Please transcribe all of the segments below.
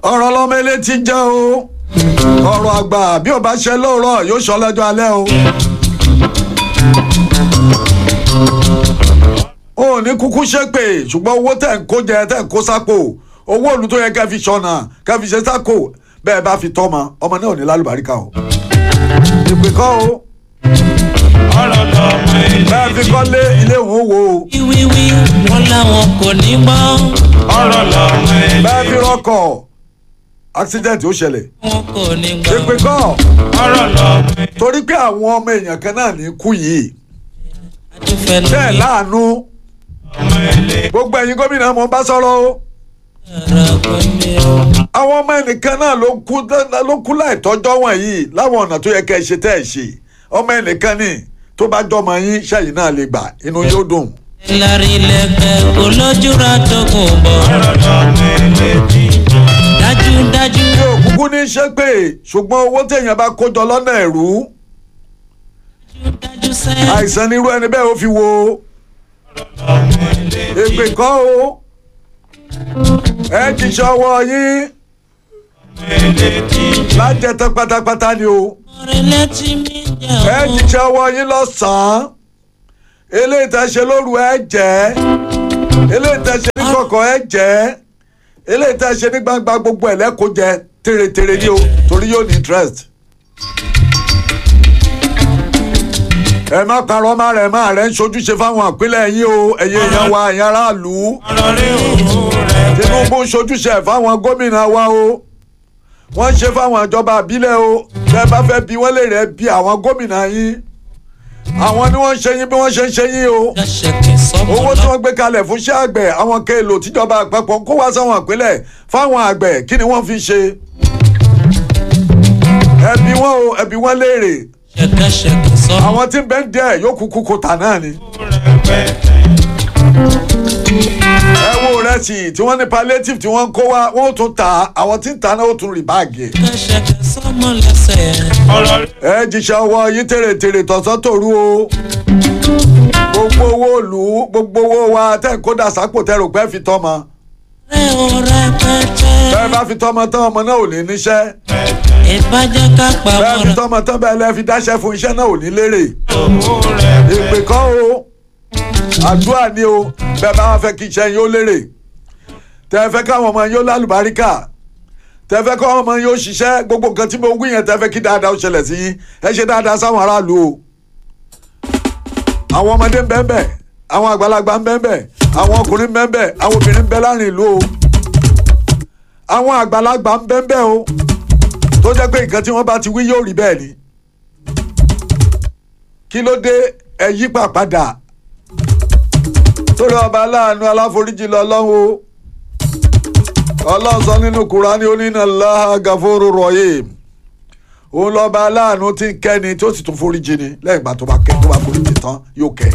ọ̀rọ̀ lọ́mọ ilé ti jẹ́ o ọ̀rọ̀ àgbà bí ò bá ṣe lóòrọ̀ yóò sọ lọ́jọ́ alẹ́ o. o ò ní kúkú ṣépè ṣùgbọ́n owó tẹ̀ ń kó jẹ tẹ̀ ń kó sápò owó òòlù tó yẹ kẹ́ fi ṣọ̀nà kẹ́ fi ṣe sápò bẹ́ẹ̀ bá fi tọ́mọ ọmọ náà ò ní lálùbáríkà o. ìpè kọ́ o ọ̀rọ̀ lọ́mọ ilé bẹ́ẹ̀ fi kọ́ lé ilé òun wo o wíwíwí wọn làwọn kò ní gbọ́ ọ̀rọ̀ lọ́mọ ilé bẹ́ẹ̀ fi rọ́kọ̀ accident ó ṣẹlẹ̀ wọn kò ní gbọ́. ìpè kọ́ ọ̀rọ̀ lọ́mọ ilé torí pé àwọn ọmọ èèyàn kan náà ní kú yìí adúfẹ́ bẹ́ẹ̀ lómi láàánú ọmọ ilé gbogbo ẹ̀yin gómìnà mo bá sọ̀rọ̀ o ọ̀rọ̀ gbọ́ndé o. àwọn ọmọ ẹnìkan náà ló kú ló kú láìtọ́jọ́ wọ̀nyí láwọn ọ̀nà tó yẹ kẹ́ ẹ ṣe tẹ́ ẹ ṣe ọmọ ẹnìkan ní tó bá jọmọ yín ṣẹ́yìn náà lè gbà inú yóò dùn. lárí lẹ́gbẹ́ olójúra tó kùn bọ̀ ọ̀rọ̀ lọ́mọ ilé ti dájúdájú mi ò kúkú ní ṣe pé ṣùgbọ́n owó téèyàn bá kójọ lọ́nà ẹ̀rú dájú sẹ́ àìsàn nírú ẹni bẹ́ẹ̀ ó fi wo ọmọ ilé èpè kọ́ o ẹ jíṣẹ́ ọwọ́ yín ilé ti lájẹtán pátápátá ni o. ọ̀rẹ́ létí mi jẹ́ ẹ o. jíṣẹ́ ọwọ́ yín lọ́sàn-án eléyìí tẹ́ ṣe lóru ẹ jẹ́ eléyìí tẹ́ ṣe ní kọ̀kọ̀ ẹ jẹ́ eléyìí tẹ́ ṣe ní gbangba gbogbo ẹ̀ lẹ́kọ̀ọ́ jẹ tèrètèrè ni o torí yóò ní interest. ẹ má parọ́ má rẹ̀ má rẹ̀ ń ṣojúṣe fáwọn àpilẹ̀ yín o ẹ̀yin èèyàn wa ẹ̀yin aráàlú ọ̀rọ̀ rí òun rẹ̀ Tinubu ń ṣojúṣe ẹ̀ fáwọn gómìnà wa o wọ́n ń ṣe fáwọn ìjọba àbílẹ̀ o tẹ́ ẹ bá fẹ́ bí wọ́n lè rẹ̀ bí àwọn gómìnà yín àwọn ni wọ́n ń ṣe yín bí wọ́n ṣe ń ṣe yín o dáṣẹ́kì sọ́mọ owó tí lọ. wọ́n gbé kalẹ̀ fún iṣẹ́ àgbẹ̀ àwọn kéèlò tíjọba àpapọ̀ ń kó wá sáwọn ìpínlẹ̀ fáwọn àgbẹ̀ kí ni wọ́n fi ṣe ẹbí wọn o ẹbí wọn léèrè ṣẹ̀kẹ̀ṣẹ̀kẹ̀ sọ́mọ. àwọn tí ń bẹ́ ń díẹ̀ yóò kúkú kó tà náà ni rẹpẹtẹ ẹ wo rẹ́sì tí wọ́n ní palliative tí wọ́n ń kó wá wọ́n ó tún tà á àwọn tí ń tà náà ó tún rì báàgì ẹ̀. ṣẹ̀kẹ̀ṣẹ̀kẹ̀ sọ́mọ lẹ́sẹ̀. ọ̀rọ̀ rí ẹ jíṣẹ́ ọwọ́ yín tèrètèrè tọ̀sán tòru o gbogbo owó òlù gbogbo owó wa tẹ́ ń kó dà sápò tẹ́ rò pé fi tọ́mọ rẹ̀ ò rẹpẹtẹ. bẹ́ẹ̀ bá fi tọ́mọ tán ọmọ náà ò ní níṣẹ́ ìbàjẹ́ ká pa bẹ́ẹ̀ fi wọ́n tọ́mọ tán bẹ́ẹ̀ lẹ́ fi dáṣẹ́ fún iṣẹ́ náà ò ní lérè òun rẹ̀ ìpè kọ́ o àdúrà ni o bẹ́ẹ̀ bá wá fẹ́ kí iṣẹ́ yín ó lérè tẹ́ ẹ fẹ́ káwọn ọmọ yín ó lálùbáríkà tẹ́ ẹ fẹ́ káwọn ọmọ yín ó ṣiṣẹ́ gbogbo nǹkan tí mo wí yẹn tẹ́ ẹ fẹ́ kí dáadáa ó ṣẹlẹ̀ sí yín ẹ ṣe dáadáa sáwọn aráàlú o àwọn ọmọdé ń bẹ ń bẹ àwọn àgbàlagbà ń bẹ ń bẹ àwọn ọkùnrin ń bẹ ń bẹ àwọn obìnrin ń bẹ láàrin ìlú o àwọn àgbàlagbà ń bẹ ń bẹ o tó jẹ́ pé nǹkan tí wọ́n bá ti wí yóò rí bẹ́ẹ̀ ni kí ló dé ẹ yí pàpadà torí ọba aláàánú aláforíjì lọ́lọ́run o ọlọ́run sọ nínú kúránì onínà láha gàfóró rọ̀yè òun lọ́ba aláàánú tí ń kẹ́ni tó sì tún foríjì ni lẹ́yìn ìgbà tó bá kẹ́ tó bá foríjì tán yóò kẹ́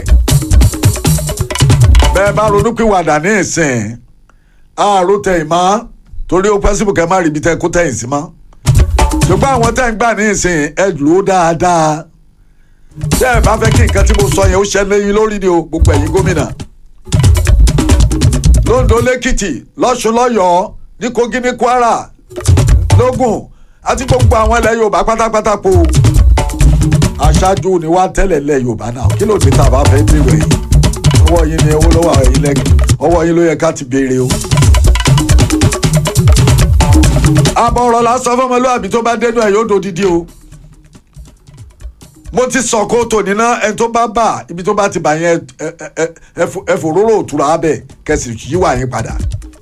bẹ́ẹ̀ bá ronúpìwàdà ní ìsìn àárò tẹ̀yìn mọ́ torí ó pẹ́ síbùkẹ́ má rí ibi tẹ́ kó tẹ̀yìn sí mọ́ ṣùgbọ́n àwọn tẹ́ ń gbà ní ìsìn ẹ lò ó dáadáa tẹ́ ẹ bá fẹ́ kí nǹkan tí mo sọ yẹn ó ṣẹlẹ̀ yín lórí ni o gbogbo ẹ̀yin gómìnà londo lẹ́kìtì lọ́ṣun lọ́yọ̀ọ́ ní kogi ní kwara lógùn àti gbogbo àwọn ilẹ̀ yorùbá pátápátá po aṣáájú ni wá tẹ́lẹ̀ ilẹ̀ yorùbá náà kí ló dé tá a bá fẹ́ dèrò ẹ̀yìn ọwọ́ yín ni owó lọ́wọ́ ẹ̀yìn lẹ́kì ọwọ́ yín ló yẹ ká ti béèrè o. àbọ̀ ọ̀rọ̀ lásán fọmọlúwàbí tó bá dénú ẹ̀ yóò dòdìdí o mo ti sọ kó tò níná ẹni tó bá bà ibi tó bá ti bà yẹn ẹ- ẹ- ẹ- ẹ fò- ẹ fòróró òtura abẹ kẹsì yíwà yín padà.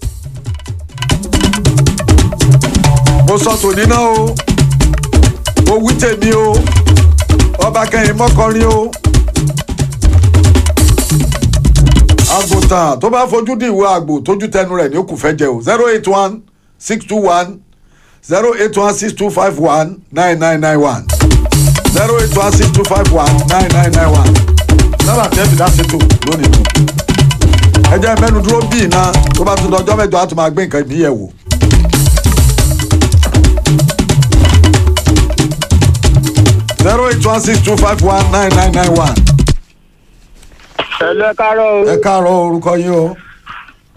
mo sọ tò níná o mo wí tèmi o ọba kẹyìn mọ́kọrin o. àgùntàn tó bá fojú di ìwé àgbò tójú tẹnu rẹ̀ ní ó kù fẹ́ jẹ o zero eight one six two one zero eight one six two five one nine nine nine one zero eight one six two five one nine nine nine one sábà tẹ́ fi dá sétò lónìí nù. ẹ jẹ́ mẹ́nu dúró bíi iná tó bá tún dọjọ́ mẹ́jọ á tún máa gbé nǹkan ìbí yẹ̀ wò. zero eight one six two five one nine nine nine one. Ẹ̀lú ẹ káàárọ̀ o. ẹ káàárọ̀ orúkọ yín o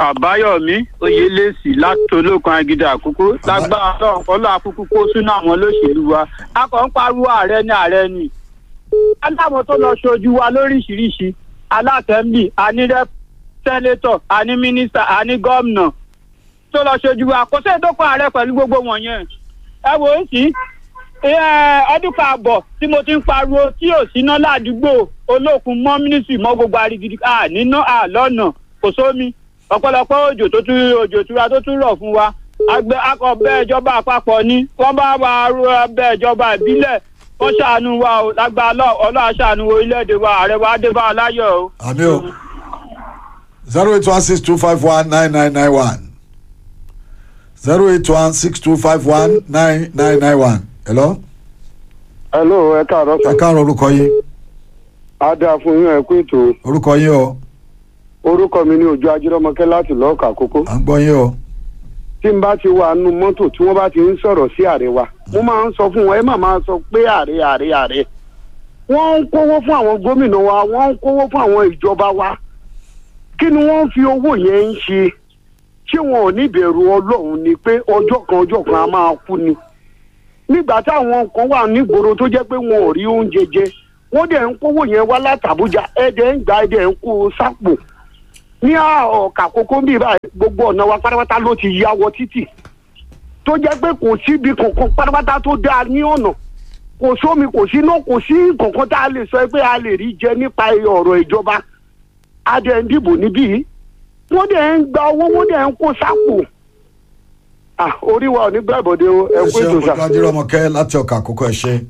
àbáyọmí oyelèsì látolókan agídá àkókò lágbára ọlọ́run kọlọ àkókò kó sínú àwọn olóṣèlú wa a kàn ń pariwo ààrẹ ní ààrẹ ni aláwọn tó lọ ṣojú wa lóríṣìíríṣìí alátẹ̀mbì ànírẹ sẹ́nétọ̀ àní mínísítà àní gómìnà tó lọ ṣojú wa kò sẹ́yìn tó kọ́ ààrẹ pẹ̀lú gbogbo wọ̀nyẹn ẹ wò ó sí ọdún kààbọ̀ tí mo ti ń pariwo tí ò síná ládùúgbò olókun mọ́ mínísírì mọ́ gbogbo arigidi àníná àlọ́nà kò sómi ọ̀pọ̀lọpọ̀ òjò tó tún òjò tura tó tún rọ̀ fún wa àgbẹ̀ akọ̀bẹ́ ìjọba àpapọ̀ ni wọ́n bá wa ru ẹbẹ̀ ìjọba ìbílẹ̀ wọ́n ṣàánú wa o lágbá ọlọ́run ṣàánú orílẹ̀-èdè wa ààrẹ wa dé bá a láyọ̀ o. àmì o zero eight one six two five one nine nine nine one zero eight one six two five one nine nine nine one hello hello ẹ káàárọ̀ ẹ sọ káàárọ̀ orúkọ yín adá fún yín ẹ kú ètò orúkọ yín o orúkọ mi ní ojú ajírọmọkẹ láti lọọkà àkókò à ń gbọ́ yín o tí n bá ti wà nù mọ́tò tí wọ́n bá ti ń sọ̀rọ̀ sí ààrẹ wa mo máa ń sọ fún wọn ẹ má máa sọ pé ààrẹ ààrẹ ààrẹ wọ́n ń kówó fún àwọn gómìnà wa wọ́n ń kówó fún àwọn ìjọba wa kí ni wọ́n fi owó yẹn ń ṣe ṣé wọn ò ní ìbẹ̀rù ọlọ́run ni pé ọjọ́ kan ọjọ́ kan a máa kú ni nígbà táwọn kan wà nígboro tó jẹ́ pé wọn ò rí oúnjẹ jẹ wọ́n dẹ̀ ń kówó yẹn wá látàbújá ẹ̀dẹ̀ ń gbà ẹ̀dẹ̀ ń kó o sápò ní ọ̀kà kókó ń bì báyìí gbogbo ọ̀nà wa pátápátá ló ti ya wọ títì tó jẹ́ pé kò síbi kankan pátápátá tó dáa ní ọ̀nà kò sómi kò sí iná kò sí kankan tá a lè sọ pé a lè rí jẹ nípa ọ̀rọ̀ ìjọba a dẹ̀ ń dìbò níbí wọ́n dẹ̀ ń gba owó wọ́n dẹ̀ ń kó sápò ah orí wa ò ní bẹ́ẹ̀ bọ̀dé o ẹ ẹ kú ṣe ètò ojú sà. ajírọmọkẹ láti ọkà àkókò ẹ ṣe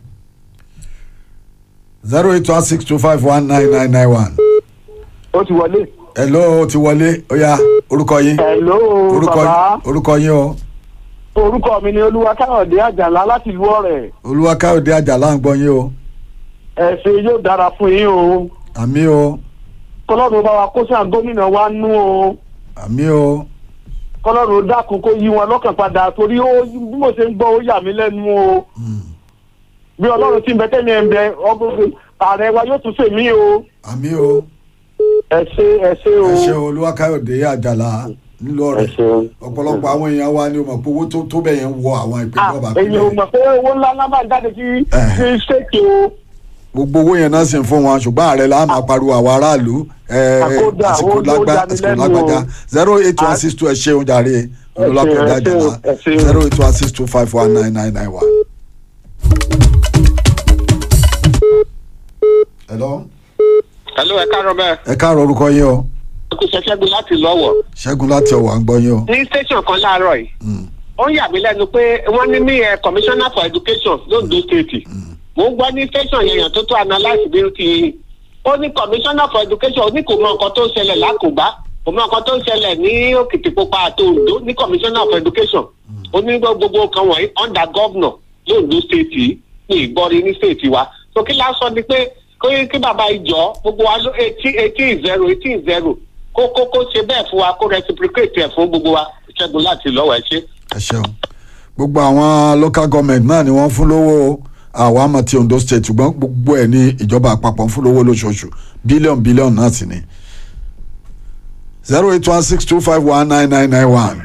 zero eight one six two five one nine nine nine one ó ti wọlé. hello o ti wọlé ó yá orúkọ yín hello orúkọ bàbá orúkọ yín o orúkọ mi ni olúwa káyọ̀dé àjàlá láti ìlú ọ̀rẹ́ olúwakáyọ̀dé àjàlá ń gbọ́ yín o ẹ̀sìn yóò dára fún yín o àmì o kọlọ́run bá wa kó sàn gómìnà wa nú o àmì o kọlọ́run dákun kó yí wọn lọ́kàn padà torí ó bí mo ṣe ń gbọ́ ó yà mí lẹ́nu o bí ọlọ́run ti ń bẹ tẹ́mi ẹ̀ ń bẹ ọgbọ́n ààrẹ wa yóò tún ṣèmí o àmì o ẹ ṣe ẹ ṣe o ẹ ṣe olúwakáyọ̀dé àjàlá nílò ẹ rẹ̀ ṣe o. ọ̀pọ̀lọpọ̀ àwọn èèyàn wa ni o mọ̀ pé owó tó tó bẹ̀ yẹn wọ àwọn Ah, ìpínlẹ̀ ọba èyí ò mọ̀ pé owó ńlá ńlá máa jáde sí Eh. sí ṣèkì o. gbogbo owó yẹn náà sì ń fún wọn ṣùgbọ́n ààrẹ la máa pariwo àwọn aráàlú ẹ, Àkódà, àsìkò ó ló lágbá dá mi àsìkò lẹ́nu lágbájá o. zero eight one six two ẹ ṣeun jàre olúwakáyọ̀dé ẹ ṣeun, àjàlá ẹ ṣeun. zero eight one six two five one nine nine nine one. hello Hello, ẹ káàárọ̀ bẹ́ẹ̀. ẹ káàárọ̀ orúkọ yín o Ẹkú ṣẹṣẹ́gun láti lọ́wọ̀. ṣẹ́gun láti ọ̀wà ń gbọ́ yín o. Ní station kan láàárọ̀ yìí, Mm. ó ń yà mí lẹ́nu pé wọ́n ní ní ẹ commissioner for education lóńdó state. Mo ń gbọ́ ní station yẹn yàn tó tó analyse bí ó ti. Ó ní commissioner for education ó ní kò mọ nǹkan tó ń ṣẹlẹ̀ lákòbá. Kò mọ nǹkan tó ń ṣẹlẹ̀ ní Òkìtìpupa àti Oǹdó ní commissioner for education. Ó ní gbogbo kan wọ̀nyí under governor lóńdó state yìí ní ìgbọ́rí ní state wa. So kí lásán ni pé kí kí bàbá ìjọ gbogbo wa ló eighteen eighteen zero eighteen zero kó kó kó ṣe bẹ́ẹ̀ fún wa kó reciprocate ẹ̀ fún gbogbo wa ṣẹ́gun láti lọ́wọ́ ẹ ṣe. ẹ ṣeun gbogbo àwọn local government náà ni wọ́n fún lówó àwọn àmọ́ ti Ondo state ṣùgbọ́n gbogbo ẹ̀ ní ìjọba àpapọ̀ ń fún lówó lóṣooṣù bílíọ̀nù bílíọ̀nù náà sì ni zero eight one six two five one nine nine nine one.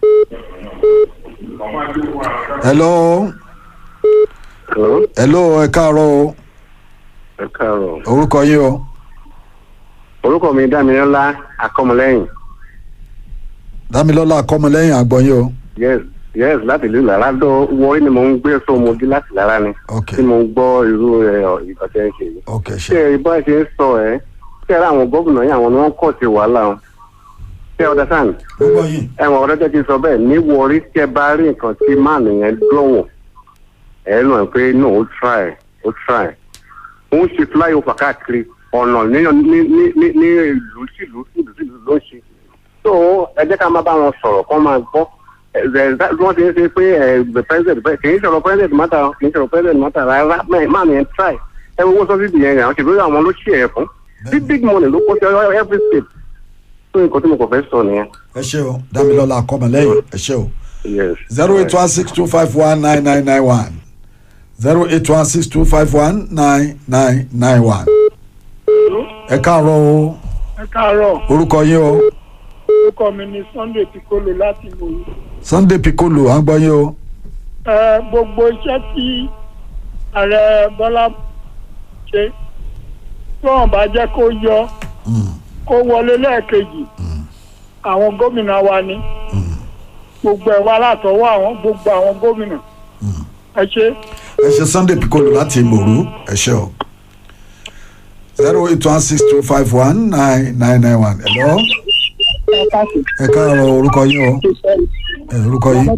hello Hello, hello ẹ káàárọ̀ o ẹ káàárọ̀. orúkọ yín o orúkọ mi dámilọ́lá akọ́mọlẹ́yìn dámilọ́lá akọ́mọlẹ́yìn àgbọ̀yìn o yes yes láti ìlú lára dọ́ wọ́ọ́rí ni mo ń gbé sómodí láti lára ni ok tí mo ń gbọ́ irú ìkọ̀tẹ́ ń ṣe yìí. ok ṣé ṣe ìbá ṣe ń sọ ẹ́ ṣé ara àwọn gómìnà yìí àwọn ni wọ́n kọ̀ sí wàhálà wọn. ṣé ọ̀dà sàn gbogbo yìí ẹ̀wọ̀n ọ̀dọ́ jẹ́ kí n sọ bẹ́ẹ̀ ní wọ́ọ́rí tẹ́ bá rí nǹkan tí máàlù yẹn dọ̀wọ̀ ẹ̀ nù ẹ̀ pé no ó try ó try ó ń ṣe flyover káàkiri ọ̀nà ní ní ní ní ní ìlú sílùú sílùú sílùú ló ń ṣe so ẹ jẹ́ ká máa bá wọn sọ̀rọ̀ kó máa gbọ́ ẹ ẹ wọ́n ti ń ṣe pé ẹ the president kì í sọ̀rọ̀ president mata kì í sọ̀rọ̀ president mata rárá máàmì yẹn try ẹ wo owó sọ́sídì yẹn yàn ṣèlú àwọn ló ṣe ẹ̀ fún big big money ló kó sí every state so nǹkan tí mo kàn fẹ́ sọ nìyẹn. ẹ ṣe o dámilọ́lá akọ́mọlẹ́yìn ẹ ṣe o. yes. zero eight one six two five one nine nine nine one zero eight one six two five one nine nine nine one. ẹ káàárọ̀ o ẹ káàárọ̀ orúkọ yín o orúkọ mi ni sunday piccolo láti mòye. sunday piccolo à ń gbọ́ yín o ẹ gbogbo iṣẹ́ tí ààrẹ bọ́lá ṣe tí wọ́n bá jẹ́ kó yọ Mm, kó wọlé lẹ́ẹ̀kejì àwọn gómìnà wa ni gbogbo ẹ̀ wá látọwọ́ àwọn gbogbo àwọn gómìnà ẹ ṣe. ẹ ṣe sunday piccolo láti mòrú ẹ ṣe o zero eight one six two five one nine nine nine one hello ẹ káàárọ̀ orúkọ yín o ẹ orúkọ yín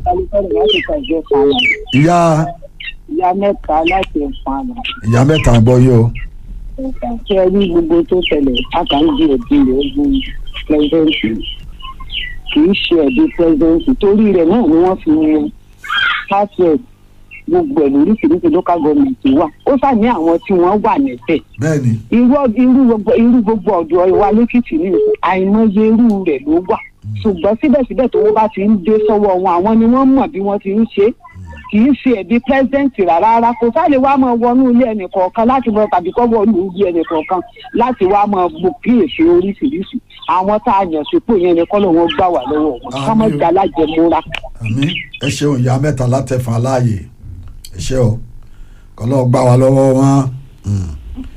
ìyá ìyá mẹ́ta láti ẹ̀fọn àná ìyá mẹ́ta ń gbọ́ yín o kí ẹ rí gbogbo tó ṣẹlẹ̀ àkàndí ẹ̀bí rẹ̀ ogun pẹ́sidẹ́ǹtì kì í ṣe ẹ̀bí pẹ́sidẹ́ǹtì torí rẹ̀ náà ni wọ́n fi yan password gbogbo ẹ̀ lóríṣiríṣi local government wà ó sàní àwọn tí wọ́n wà nẹ́tẹ̀ bẹ́ẹ̀ ni irú irú gbogbo irú gbogbo ọ̀dọ́ wa lẹ́kìtì ní ìsìn àìmọye irú rẹ̀ ló wà ṣùgbọ́n síbẹ̀síbẹ̀ tó wọ́n bá ti ń dé sọ́wọ́ wọn àwọn ni wọ́n mọ̀ bí wọ́n ti ń ṣe kì í ṣe ẹ̀bí pẹ́sidẹ́ǹtì rárá rárá kò sáà wá máa wọnú ilé ẹnì kọ̀ọ̀kan láti mọ tàbí kọ́ wọnú ilé ẹnì kọ̀ọ̀kan láti wá máa bu kíyèsí oríṣiríṣi àwọn tá a yàn sípò yẹn ni kọ́lọ̀ wọn gbà wá lọ́wọ́ wọn ká má jà lájẹmúra. àmì ẹ ṣeun ìyá mẹ́ta látẹ̀fọn aláàyè ẹ ṣe o kọ́lọ́ gbá wa lọ́wọ́ wọn. Mm.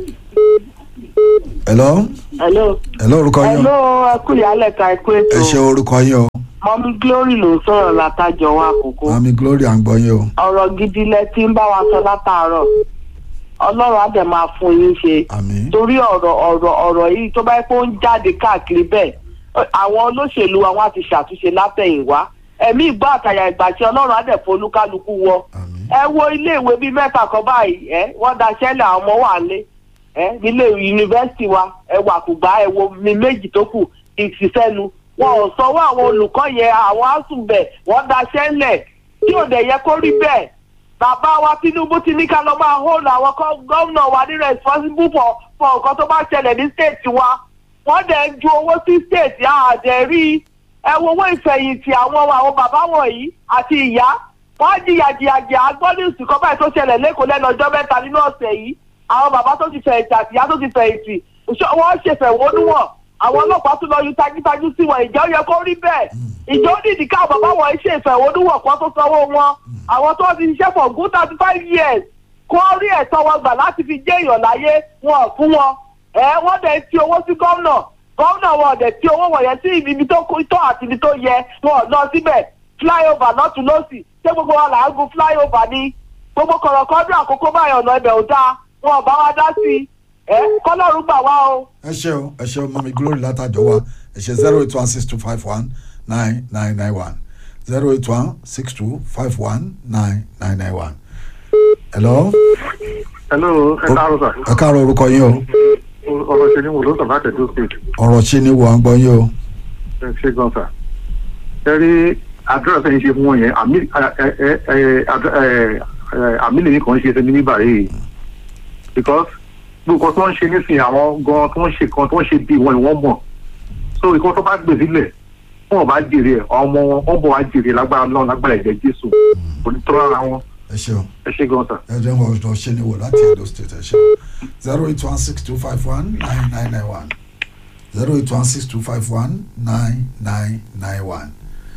hello hello. hello orúkọ yín o hello ẹkú ìyálẹ̀ ka ẹkú ẹ ètò ṣe orúkọ yín o mọ́mí glory ló ń sọ̀rọ̀ látàjọ wa àkókò mami glory à ń gbọ́ yín o ọ̀rọ̀ gidi lẹ ti ń bá wa sọ látàárọ̀ ọlọ́run á dẹ̀ máa fún yín ṣe àmì torí ọ̀rọ̀ ọ̀rọ̀ ọ̀rọ̀ yìí tó bá yẹ kó ń jáde káàkiri bẹ́ẹ̀ àwọn olóṣèlú àwọn á ti ṣàtúnṣe látẹ̀yìnwá ẹ̀mí ìgbọ́ àtàyà ìgbà tí ọlọ́run á dẹ̀ fún olúkálukú wọ àmì ẹ wo iléèwé bíi mẹ́ta kan báyìí ẹ wọ́n daṣẹ́lẹ̀ àwọn ọmọ wà lé ẹ nílé yunifásitì wa ẹ wà kùgbà ẹ wo mi méjì tó kù ìṣiṣẹ́nu wọn ò sanwó àwọn olùkọ́ yẹn àwọn àsùnbẹ̀ wọ́n daṣẹ́lẹ̀ tí ò dẹ̀ yẹ kó rí bẹ́ẹ̀ bàbá wa tinubu ti ní ká lọ máa hold àwọn kọ́- gómìnà wa ní responsible for for nǹkan tó bá ṣẹlẹ̀ ní state wa wọ́n dẹ̀ ń ju owó sí state àdẹ̀ rí i ẹ wo owó ìfẹ̀yìntì àwọn àwọn bàbá wọ̀nyí àti ìyá wọ́n á jìyà jìyà jìyà agbọ́dúnsì kan báyìí tó ṣẹlẹ̀ lẹ́kọ̀ọ́ lẹ́nu ọjọ́ mẹ́ta nínú ọ̀sẹ̀ yìí àwọn bàbá tó ti fẹ̀yìntì àti ìyá tó ti fẹ̀yìntì ṣọ- wọ́n ṣèfẹ̀wọ́núwọ̀n àwọn ọlọ́pàá tún lọ yú tajútajú sí wọn ìjọ yẹ kó rí bẹ́ẹ̀ ìjọ nídìí káwọn bàbá wọn ṣe ìfẹ̀wọ́núwọ̀n kan tó sanwó wọn àwọn tó ti ṣiṣẹ́ for good thirty five years kó rí ẹ̀tọ́ wọn gbà láti fi jẹ́ èèyàn láyé wọn ò fún wọn ẹ wọ́n dẹ̀ ti owó sí gómìnà gómìnà wọn ò dẹ̀ ti owó wọ̀nyẹn sí ibi tó kó tọ́ àti ibi tó yẹ wọn ò lọ síbẹ̀ flyover lọ́tún lọ́sì ṣé gbogbo wa là ń gun flyover ni gbogbo kọ̀rọ̀kọ́dún àkókò báyọ̀ ọ̀nà ibẹ̀ ò dáa wọn ò bá wa dá sí i ẹ kọ́lọ́run gbà wá o. ẹ ṣe o ẹ ṣe o mami glory látàjọ wa ẹ ṣe zero eight one six two five one nine nine nine one zero eight one six two five one nine nine nine one. hello hello ẹ káàárọ̀ sà ẹ káàárọ̀ orúkọ yín o ọ̀rọ̀ ṣe ni wò ló sàn láti ẹ̀dọ́ state ọ̀rọ̀ ṣe ni wò à ń gbọ́ yín o ẹ ṣe gan sà ẹ rí àdúrà sẹ́yìn ṣe fún wọn yẹn àmì ẹ ẹ ẹ ẹ ẹ àmì lèyìn kan ṣe sẹ́ni níbà yìí because gbogbo tó ń ṣe nísìnyí àwọn gan tó ń ṣe kan tó ń ṣe bí wọn ni wọ́n mọ̀ so ìkan tó bá gbè sílẹ̀ wọn ò bá jèrè ẹ̀ ọmọ wọn wọn bọ̀ wá jèrè lágbára náà lágbára ẹ̀jẹ̀ jésù onítọ́rọ̀ ara wọn ẹ ṣe o ẹ ṣe gan sà. ẹ jẹ́ wọ́n ọ̀rọ̀ ṣe ni wò láti edo state ẹ ṣe o zero eight one six two five one nine nine nine one zero eight one six two five one nine nine nine one.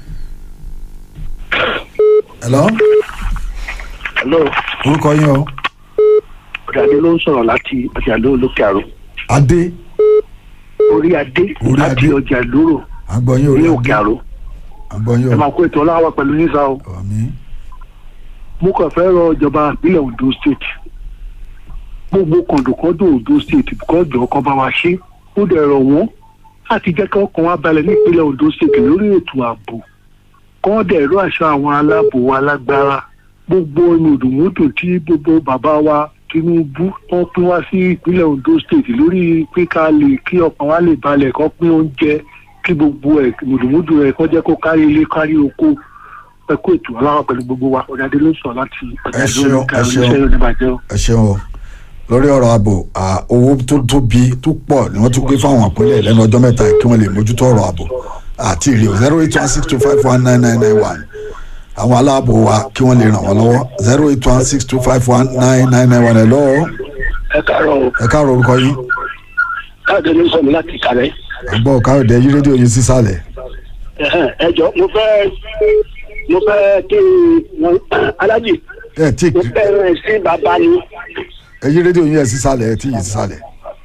hello hello orúkọ yín o ọ̀dàdé ló ń sọ̀rọ̀ láti ọjà lóró lókè àrò adé orí adé Orí láti adé. ọjà lóró à ń gbọ́ yín ní orí òkè adé àrò à ń gbọ́ yín ẹ o máa kó ètò ọlọ́wọ́ pẹ̀lú nísà o àmì mo kàn fẹ́ rọ ìjọba ìpínlẹ̀ ondo state gbogbo kọ̀ǹdùkọ́dù ondo state kọ́jọ́ kan bá wa ṣe ó dẹ̀ rọ̀ wọ́n láti jẹ́ kí ọkàn wa balẹ̀ ní ìpínlẹ̀ ondo state lórí ètò ààbò kọ́ dẹ̀ rọ àṣà àwọn aláàbò wa lágbára gbogbo mùdùmùdù tí gbogbo bàbá wa tinubu wọn pín wá sí ìpínlẹ̀ ondo state lórí pé ká lè kí ọkàn wa lè balẹ̀ kọ́ pín oúnjẹ kí gbogbo ẹ̀ mùdùmùdù ẹ̀ kọ́ jẹ́ kó kárí ilé kárí oko ẹ kó ètò aláwọ̀ pẹ̀lú gbogbo wa ọ̀dàdé ló sọ láti ẹ ṣeun ẹ ọ̀dàdé ṣeun oníbàjẹ́ o. ẹ ṣeun o lórí ọ̀rọ̀ ààbò à, owó tó tóbi tó pọ̀ ni wọ́n tún gbé fáwọn àpínlẹ̀ lẹ́nu ọjọ́ mẹ́ta yìí kí wọ́n lè mójútó ọ̀rọ̀ ààbò àti ìrè zero eight one six two five one nine nine nine one àwọn aláàbò wa kí wọ́n lè ràn wọ́n lọ́wọ́ zero eight one six two five one nine nine nine one ẹ̀ lọ́wọ́ ẹ káàárọ̀ o ẹ káàárọ̀ orúkọ yín káàdé ló sọ mi láti kàlẹ́ àgbọ̀ káyọ̀dé yí rédíò yín sísàlẹ̀ Ẹ̀hẹ́n, ẹ jọ mo fẹ́ mo fẹ́ kí wọn alájì ẹ tí mo fẹ́ rẹ̀ sí bàbá ni ẹ yí rédíò yín ẹ sísàlẹ̀ ẹ tí yìí sísàlẹ̀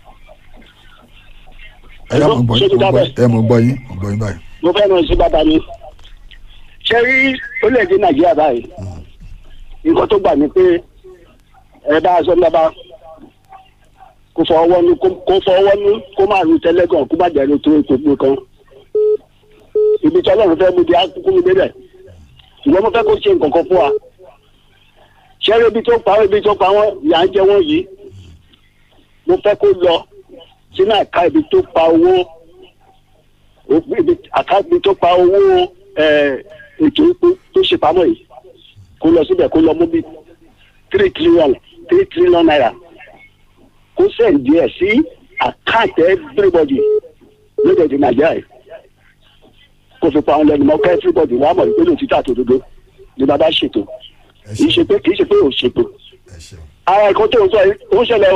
ẹ yá mo gbọ́ yín mo gbọ́ yín ẹ mo gbọ́ yín mo gbọ́ yín báyìí. mo fẹ́ rẹ̀ sí bàbá ni. ṣé rí orílẹ̀-èdè nàìjíríà báyìí nǹkan tó gbà ní pé ẹ bá aṣọ ńlá kó fọwọ́ ní kó fọwọ́ ní kó má ru tẹ́lẹ̀gàn kó má jẹ́ tó epo kan ibi tí ọlọ́run fẹ́ mú di akúkú mi débẹ̀ ṣùgbọ́n mo fẹ́ kó ṣe nǹkan kan fún wa ṣẹ́rí ibi tó pa ibi tó pa wọ́n yà ń jẹ wọ́n yìí mo fẹ́ kó lọ sínú àká ibi tó pa owó ibi àká ibi tó pa owó ètò epo tó ṣe pamọ́ yìí kó lọ síbẹ̀ kó lọ mú bí three trillion three trillion naira kó sẹ́ǹdì ẹ̀ sí àkáǹtì everybody lóde nàìjíríà yìí kó fi pa àwọn lẹ́nu mọ́ kẹ́ everybody wàá mọ̀ ìpínlẹ̀ òtítọ́ àtòdodo ni bàbá ṣètò kì í ṣe pé kì í ṣe pé ò ṣètò ara ẹ̀kọ́ tó ń sọ yìí ó ń ṣẹlẹ̀ o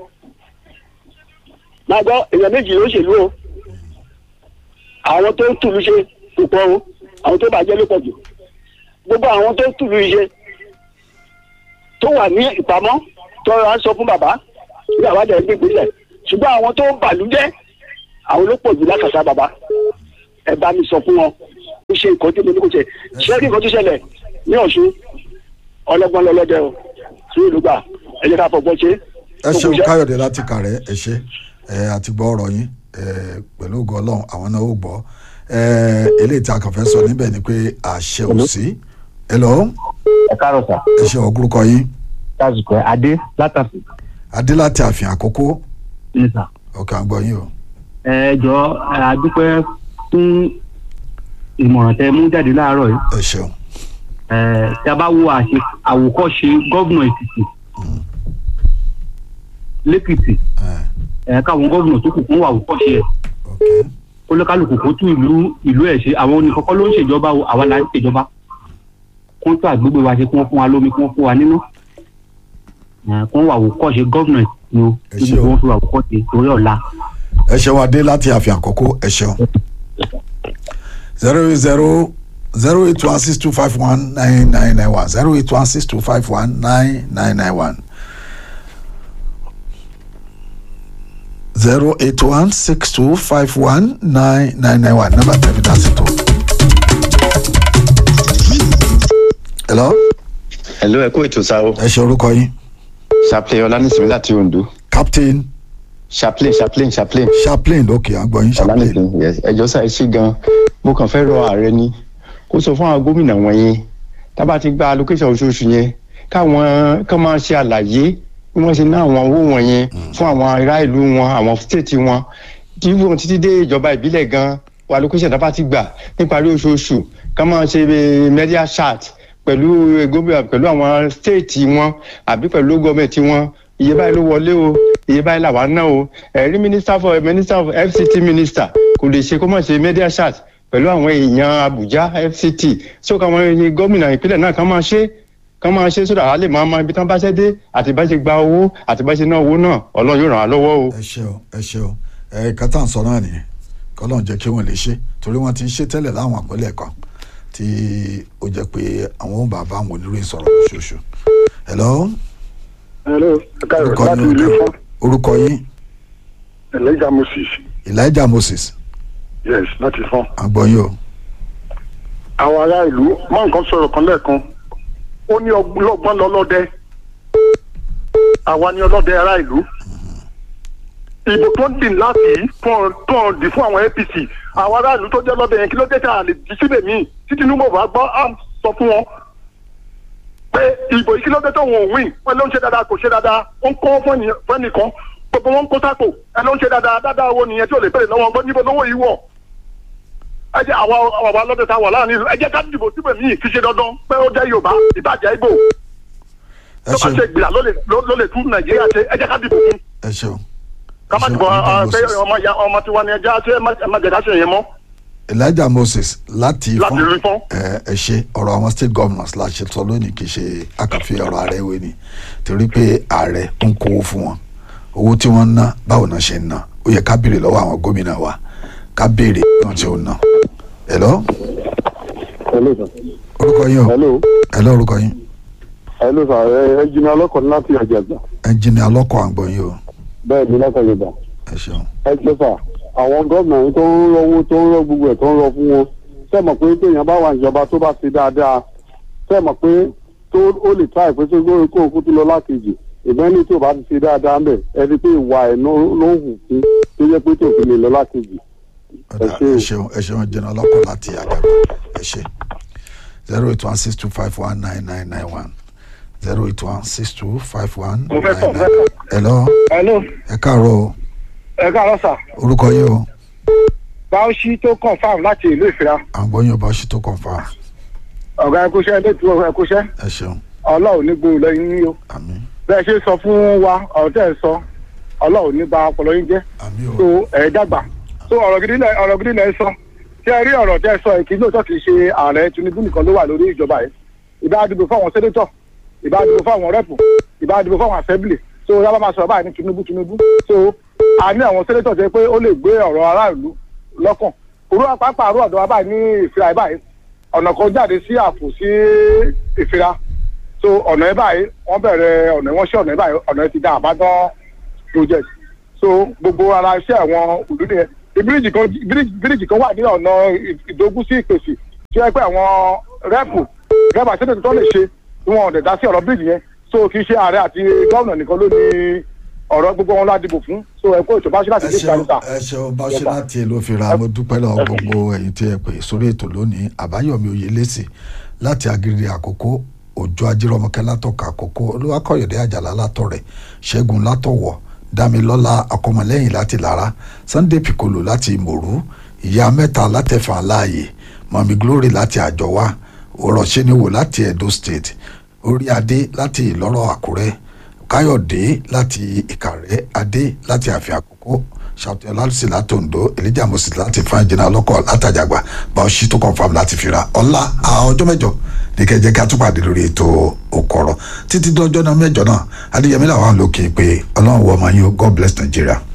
máa gbọ́ èèyàn méjì ló ṣèlú o àwọn tó ń tùlù ṣe kò pọ̀ o àwọn tó bàjẹ́ ló pọ̀ jù gbogbo àwọn tó ń tùlù ṣe tó wà ní ìpamọ́ tó rà ń sọ fún bàbá bí bàbá dẹ̀ ń gbé ìgbésẹ̀ ṣùgbọ́n àwọn tó ń bàlújẹ́ àwọn ló pọ̀ jù lákàtà bàbá ẹ bá mi sọ fún wọn ó ṣe nǹkan tí mo ní kò ṣe ṣé kí nǹkan tó ṣẹlẹ̀ ní ọ̀ṣun ọlọ́gbọ́n lọ́lọ́dẹ o sí ìlú gbà ẹ jẹ́ ká fọgbọ́n ṣe. ẹ ṣeun káyọ̀dé láti kàrẹ́ ẹ ṣe ẹ àti gbọ́ ọ̀rọ̀ yín ẹ pẹ̀lú ògo ọlọ́run àwọn náà ó gbọ́ ẹ eléyìí tí a kàn fẹ́ sọ níbẹ̀ ni pé àṣẹ ò sí. ẹ lọ. ẹ káàárọ̀ sà. ẹ ṣe ọgúrúkọ yín. lásìkò adé látàfin. adé láti àfin àkókò. ní sà. ọkàn àgbọ̀ yín o. ẹ jọ àdúpẹ́ fún ìmọ̀ràn tẹ mú jáde láàárọ̀ yìí. ẹ ṣeun. ẹ tí a bá wo àṣe àwòkọ́ṣe gómìnà èkìtì lẹ́kìtì ẹ káwọn gómìnà tó kù fún àwòkọ́ṣe ẹ̀ olúkálùkù kó tún ìlú ìlú ẹ̀ ṣe àwọn oníkọ́kọ́ ló ń ṣèjọba o àwa la ń ṣèjọba kó tó àgbègbè wa ṣe kí wọ́n fún wa lómi kí wọ́n fún wa nínú kó wọ́n àwòkọ́ṣe gómìnà ni o kí wọ́n fi àwòkọ́ṣe torí ọ̀la. ẹ ṣeun adé láti àfihàn àkókò ẹ ṣeun zero eight zero zero eight one six two five one nine nine nine one zero eight one six two five one nine nine nine one zero eight one six two five one nine nine nine one number tẹ̀mí dá sí tó. hello. hello ẹ kú ètò sáwọ. ẹ ṣe orúkọ yín. chaplain ọlánìsìnmi láti ondo. captain. chaplain chaplain chaplain. chaplain ok àgbọ̀yìn chaplain. ọlánìsìnmi yes ẹjọ́ sáà ṣí gan mo kàn fẹ́ rọ ààrẹ ni kó sọ fún àwọn gómìnà wọ̀nyẹn tábà ti gba allocation oṣooṣù yẹn káwọn kàn máa ṣe àlàyé bí wọ́n ṣe ná àwọn owó wọ̀nyẹn fún àwọn ará ìlú wọn àwọn stéètì wọn tí wọ́n títí dé ìjọba ìbílẹ̀ gan wà allocation tábà ti gbà níparí oṣooṣù ká máa ṣe media chat pẹ̀lú gómìnà pẹ̀lú àwọn stéètì wọn àbí pẹ̀lú gọ́ọ̀mẹ̀ntì wọn iye báyìí ló wọlé o iye báyìí làwa ná o ẹ̀rí minister for minister of fct minister kò lè ṣe kó má ṣe media chat pẹ̀lú àwọn èèyàn abuja fct so káwọn gómìnà ìpínlẹ̀ náà kàn máa ṣe kàn máa ṣe sódà á lè máa mọ ibi tán bá ṣe dé àti bá ṣe gba owó àti bá ṣe ná owó náà ọlọ́run yóò ràn án lọ́wọ́ o. ẹ ṣe o ẹ ṣe o ẹ kátà ń sọ náà nìyẹn kọlọ́n jẹ́ kí wọ́n lè ṣe torí wọ́n ti ń ṣe tẹ́lẹ̀ láwọn àpẹẹlẹ kan tí ó jẹ́ pé àwọn ò bàbá àwọn oníròyìn sọ̀rọ̀ lóṣooṣù. hello. hello ẹ káyọ̀ láti ilé fún. orúkọ yín. elijah moses. elijah moses. yes láti fún. àgbọ̀yìn o. àwọn ará ìlú máa nǹkan sọ̀rọ̀ kan lẹ́ẹ̀kan ó ní ọgbọ́n lọ́lọ́dẹ àwa ni ọlọ́dẹ ará ìlú ìbò tó ń dìn láti tó ń dì fún àwọn apc àwọn ará ìlú tó jẹ́ lọ́dẹ yẹn kí ló dé tá a lè di síbẹ̀ míì tí tinubu bá gbọ́ á sọ fún wọn pé ìbò yìí kí ló dé tó wọn ò win wọn ló ń ṣe dáadáa kò ṣe dáadáa ó ń kọ́ fún ẹnìkan gbogbo wọn ń kó sápò ẹ ló ń ṣe dáadáa dáadáa owó nìyẹn tí ò lè bẹ̀rẹ̀ lọ́wọ́ gbọ́ níbo lówó yìí wọ̀ ẹ jẹ́ àwa àwa lọ́dẹ tá a wà láàrin ìlú ẹ jẹ́ ká dìbò síbẹ̀ míì kì í ṣe dandan pé ó jẹ́ yorùbá ìbàjẹ́ ibo tó bá ṣe gbìyà ló lè tún nàìjíríà ṣe ẹ jẹ́ ká dìbò fún. ẹ ṣeun. ká má dìbò pé ọmọ ya ọmọ tiwa ni ẹ já ṣe ẹ má jẹ ká ṣe yẹn mọ́. elijah moses láti láti rí fún. ẹ ẹ ṣe ọ̀rọ̀ àwọn state governors la ṣe sọ lónìí kì í ṣe àkànfi ọ̀rọ̀ ààrẹ ìwé ni torí pé ààrẹ ń kówó fún wọn owó tí wọ́n ń ná báwo náà ṣe ń ná ó yẹ ká béèrè lọ́wọ́ àwọn gómìnà wa ká béèrè náà tí ó ná hello hello sir. orúkọ yín o hello. hello orúkọ yín hello sir ẹ ẹ jìnnà ọlọ́kọ̀ ní láti àjàgbà. ẹnjìnì alọ́kọ̀ àgbọ̀n yín o bẹ́ẹ̀ ni láti àjàgbà. ẹ ṣeun. ẹ ṣe sà àwọn gómìnà yìí tó ń rọwọ́ tó ń rọ gbogbo ẹ̀ tó ń rọ fún wọn ṣe mọ̀ pé téèyàn bá wà ìjọba tó bá ṣe dáadáa ṣe mọ̀ pé tó ó lè ta ìpín tó gbóyè kó òkú tó lọ lákejì ìbẹ́ni tó bá ti ṣe dáadáa ń bẹ̀ ẹni pé ìwà ẹ̀ ló ló ń hù fún tó yẹ pé tó fi lè lọ lákejì. ẹ ṣeun ẹ ṣeun ẹnjìnì alọ́kọ̀ láti àjàgbà ẹ ṣe zero eight one six two five one nine nine nine one zero eight one six two five one nine nine. hello hello ẹ káàárọ̀ o ẹ káàárọ̀ sà orúkọ yín o báwọ̀sí tó confam láti ìlú ìfira àgbọ̀n yín ọba ṣì tó confam ọ̀gá ẹkúṣẹ́ ẹlẹ́tù ẹkúṣẹ́ ẹ ṣeun ọlọ́run ní gbòòrò lẹ́yìn ní o bẹ́ẹ̀ ṣe sọ fún wa ọ̀rọ̀ tẹ́ ẹ sọ ọlọ́run ní ba ọpọlọ yín jẹ́ so ẹ̀ dàgbà so ọ̀rọ̀ gidi lẹ ọ̀rọ̀ gidi lẹ sọ tí ẹ rí ọ̀rọ̀ tẹ́ ẹ sọ èkì lóòótọ́ kì í ṣe ààrẹ tinubu nìkan ló wà lórí ìjọba yìí ìbá dìbò fáwọn sẹ́nétọ̀ ìbá dìbò fáwọn rẹ́pù ìbá dìbò fáwọn assembly so yàrá máa sọ̀rọ̀ báyìí ní tinubu tinubu so a ní àwọn sẹ́nétọ̀ tẹ́ pé ó lè gbé ọ̀rọ̀ aráàlú lọ́kàn òru àpapọ̀ àrùn ọ̀dọ́ wa báyìí ní ìfira báyìí ọ̀nà kan jáde sí àpò sí ìfira so ọ̀nà ẹ̀ báyìí wọ́n bẹ̀rẹ̀ ọ̀nà wọn ṣe ọ̀nà ẹ̀ báyìí ọ̀nà ẹ̀ ti dá àbádán project so gbogbo ara iṣẹ́ àwọn òdú nìyẹn bíríìjì kan bíríìjì kan wà ní ọ̀nà ìdógún sí ìpèsè tí wọ́n pẹ́ àwọn rẹ́pù rẹ́pù àti ètò tó lè ṣe tí wọ́n ọ̀dẹ̀ dá sí ọ̀rọ̀ bíríìjì yẹn so kì í ṣe ààrẹ àti gómìnà nìkan ló ní ọ̀rọ̀ gbogbo wọn ládìbò fún so ẹ̀kọ́ ìṣọba ṣe láti dé ìgbàlùsà. ẹ ṣeun bá ṣe láti èlò fìrà mo dúpẹ́ lọ́wọ́ gbogbo ẹ̀yin tí ẹ pè sórí ètò lónìí àbáyọ̀mí oyèlẹ́sì láti agiri àkókò òjò ajírọmọkẹ́ látọ̀ka àkókò olúwakọ̀yọ̀dé àjàlá látọ̀rẹ̀ ṣẹ́gun látọ̀wọ̀ dámilọ́lá akọmọlẹ́yìn láti lára sunday piccolo láti mòrú ìyá mẹ́ta látẹ̀fà láàyè mọ̀mí glory láti àjọwá òrọ̀ṣẹ́niwò láti edo state orí adé láti ìlọ́rọ̀ àkúrẹ́ káyọ̀dé láti ìkàrẹ́ adé láti àfin àkókò ṣàtúnyẹ láti láti ondo elijah moses láti fún ẹjìnà ọlọ́kọ̀ látàjàgbà bá ọṣì tó confam láti fira ọ̀la ọjọ́ mẹ́jọ ní kẹjẹ ká tún pàdé lórí ètò òkọ̀rọ̀ títí dọ́jọ́ náà mẹ́jọ náà adéyẹmí làwọn lókè pé ọlọ́run wọ ọmọ yín o god bless nigeria.